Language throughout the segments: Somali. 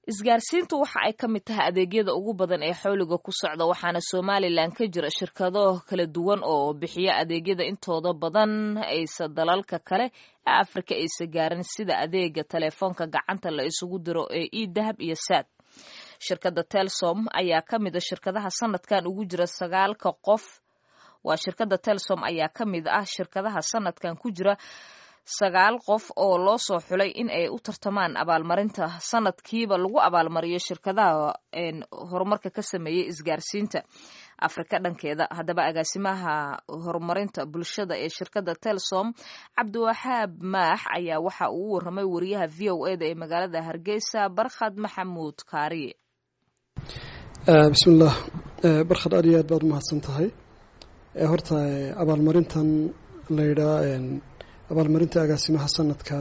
isgaarsiintu waxa ay ka mid tahay adeegyada ugu badan ee xawliga ku socda waxaana somalilan ka jira shirkado kala duwan oo bixiya adeegyada intooda badan aysa dalalka kale ee afrika aysa gaarin sida adeega telefoonka gacanta la isugu diro ee e dahab iyo saad shirkadda telsom ayaa ka mid a shirkadaha sanadkan ugu jira sagaalka qof waa shirkadda telsom ayaa ka mid ah shirkadaha sanadkan ku jira sagaal qof oo loo soo xulay in ay u tartamaan abaalmarinta sanadkiiba lagu abaalmariyo shirkadaha horumarka ka sameeyey isgaarsiinta afrika dhankeeda haddaba agaasimaha horumarinta bulshada ee shirkadda telsom cabdiwaxaab maax ayaa waxa uu u waramay wariyaha v o eda ee magaalada hargeysa barkhad maxamuud kaariye bismillaah barkhad aad iyo aad baad umahadsan tahay horta abaalmarintan layidhaa abaalmarinta agaasimaha sanadka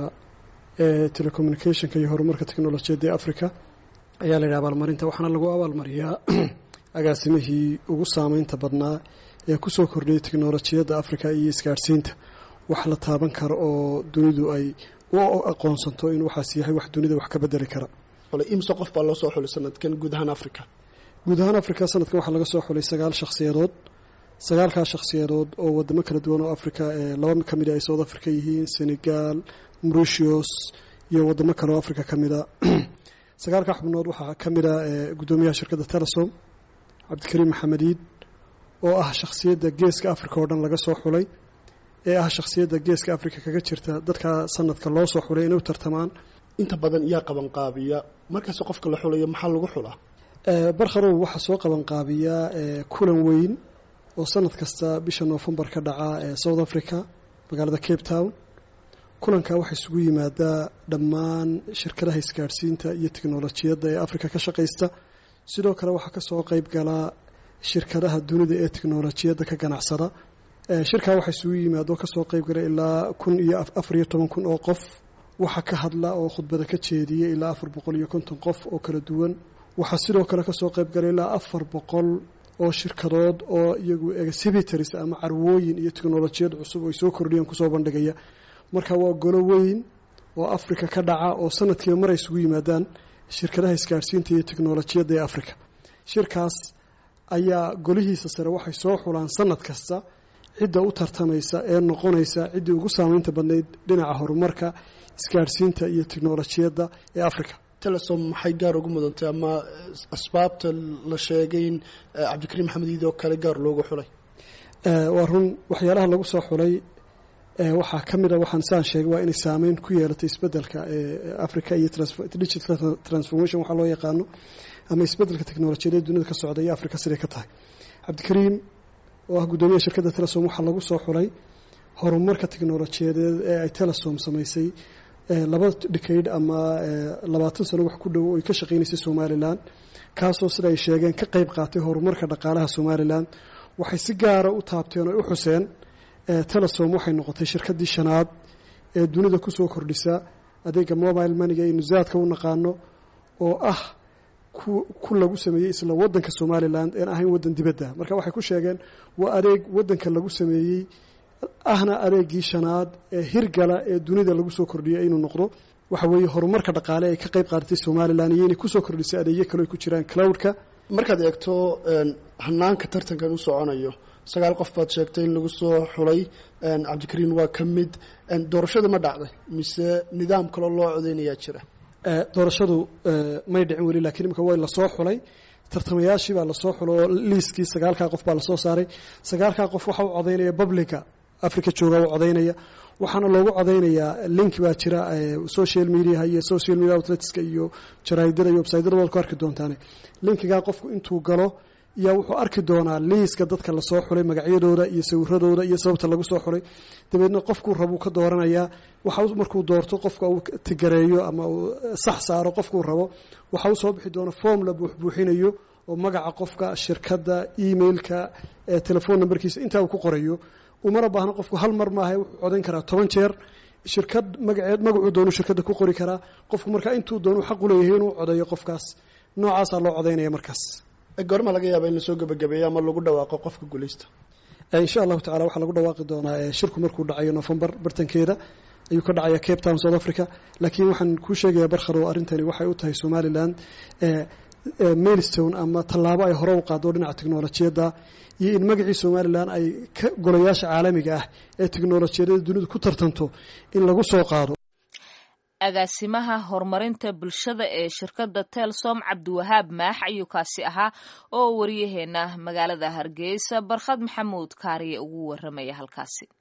ee telecommunicationka iyo horumarka technolojiyadda ee africa ayaa layidhaha abaalmarinta waxaana lagu abaalmariyaa agaasimihii ugu saameynta badnaa ee kusoo kordhiyay technolojiyadda africa iyo isgaadhsiinta wax la taaban karo oo dunidu ay u aqoonsanto in waxaas yahay wax dunida wax ka bedeli kara imse qof baa loo soo xulay sanadkan guud ahaan africa guud ahaan africa sanadkan waxaa laga soo xulay sagaal shakhsiyadood sagaalkaa shakhsiyadood oo wadamo kala duwan oo africa ee laba ka mid a ay south africa yihiin senegal mauritius iyo wadamo kale oo africa ka mid a sagaalkaa xubnood waxaa ka mid a guddoomiyaha shirkadda telesom cabdikariim maxamed iid oo ah shakhsiyadda geeska africa oo dhan laga soo xulay ee ah shakhsiyadda geeska africa kaga jirta dadka sanadka loo soo xulay inay u tartamaan inta badan yaa qabanqaabiya markaas qofka la xulayo maxaa lagu xulaa barkharow waxaa soo qabanqaabiyaa kulan weyn oo sanad kasta bisha noofembar ka dhaca ee south africa magaalada cape town kulankaa waxaa isugu yimaadaa dhammaan shirkadaha isgaadhsiinta iyo teknolojiyadda ee africa ka shaqaysta sidoo kale waxaa kasoo qeyb galaa shirkadaha dunida ee teknolojiyadda ka ganacsada shirkaa waxaa isugu yimaado kasoo qeyb gala ilaa kun iyo afar iyo toban kun oo qof waxaa ka hadla oo khudbada ka jeediya ilaa afar boqol iyo konton qof oo kala duwan waxaa sidoo kale kasoo qeyb gala ilaa afar boqol oo shirkadood oo iyagu exhibitors ama carwooyin iyo teknolojiyad cusub ay soo kordhiyeen kusoo bandhigaya marka waa golo weyn oo africa ka dhaca oo sanadkiiba mar ay isugu yimaadaan shirkadaha isgaadhsiinta iyo teknolojiyadda ee africa shirkaas ayaa golihiisa sare waxay soo xulaan sanad kasta cidda u tartamaysa ee noqonaysa ciddii ugu saameynta badnayd dhinaca horumarka isgaadhsiinta iyo teknolojiyadda ee africa telesom maxay gaar ugu mudantay ama asbaabta la sheegay in cabdikariim maxamed iid oo kale gaar loogu xulay waa run waxyaalaha lagu soo xulay waxaa ka mid a waxaan saan sheegay waa inay saameyn ku yeelatay isbeddelka africa iyo digital transformation waxaa loo yaqaano ama isbeddelka teknolojiyadeed dunida ka socda iyo africa siday ka tahay cabdikariim oo ah guddoomiyaha shirkadda telesom waxaa lagu soo xulay horumarka teknolojiyadeed ee ay telesom samaysay laba decade ama labaatan sano wax ku dhow oy ka shaqaynaysay somalilan kaasoo sida ay sheegeen ka qayb qaatay horumarka dhaqaalaha somalilan waxay si gaara u taabteen oo u xuseen telesom waxay noqotay shirkaddii shanaad ee dunida kusoo kordhisa adeega mobile maniga aynu zaadka u naqaano oo ah ku lagu sameeyey isla wadanka somalilan een ahayn waddan dibadda marka waxay ku sheegeen waa adeeg waddanka lagu sameeyey ahna adeegii shanaad ee hirgala ee dunida lagu soo kordhiyay inuu noqdo waxa weeye horumarka dhaqaale ay ka qayb qaadatay somalilan iyo inay kusoo kordhisay adeegyo kale ay ku jiraan cloudka markaad eegto hanaanka tartankan u soconayo sagaal qof baad sheegtay in lagu soo xulay cabdikariin waa ka mid doorashada ma dhacday mise nidaam kaloo loo codeynayaa jira doorashadu may dhicin weli lakiin imika way lasoo xulay tartamayaashii baa lasoo xulo oo liiskii sagaalkaa qof baa lasoo saaray sagaalkaa qof waxa u codaynaya publica africa jooga u codaynaya waxaana loogu codaynayaa link baa jira social mediaha iyo social media outletska iyo jaraidada iyo websytyada waad ku arki doontaane linkigaa qofku intuu galo yaa wuxuu arki doonaa liiska dadka lasoo xulay magacyadooda iyo sawiradooda iyo sababta lagu soo xulay dabeedna qofkuu rabuu ka dooranayaa waxa markuu doorto qofka uu tigareeyo ama uu sax saaro qofkuu rabo waxa u soo bixi doona form la buuxbuuxinayo oo magaca qofka shirkadda emailka telefon numberkiisa intaa uu ku qorayo umana baahna qofku hal mar maaha wuxuu codayn karaa toban jeer shirkad magaceed magacuu doonu shirkadda ku qori karaa qofku markaa intuu doonu xaq u leeyahay inuu codeeyo qofkaas noocaasaa loo codaynaya markaas goorma laga yaaba in lasoo gebagabeeyo ama lagu dhawaaqo qofka guuleysta insha allahu tacala waxaa lagu dhawaaqi doonaa shirku markuu dhacayo novembar bartankeeda ayuu ka dhacaya cape town south africa laakiin waxaan kuu sheegayaa barkharow arrintani waxay u tahay somalilan mailstone ama tallaabo ay hore u qaado dhinaca teknolojiyadda iyo in magacii somalilan ay ka golayaasha caalamiga ah ee teknolojiyadada dunidu ku tartanto in lagu soo qaado agaasimaha horumarinta bulshada ee shirkadda telsom cabdiwahaab maax ayuu kaasi ahaa oo wariyaheena magaalada hargeysa barkhad maxamuud kaariye ugu waramaya halkaasi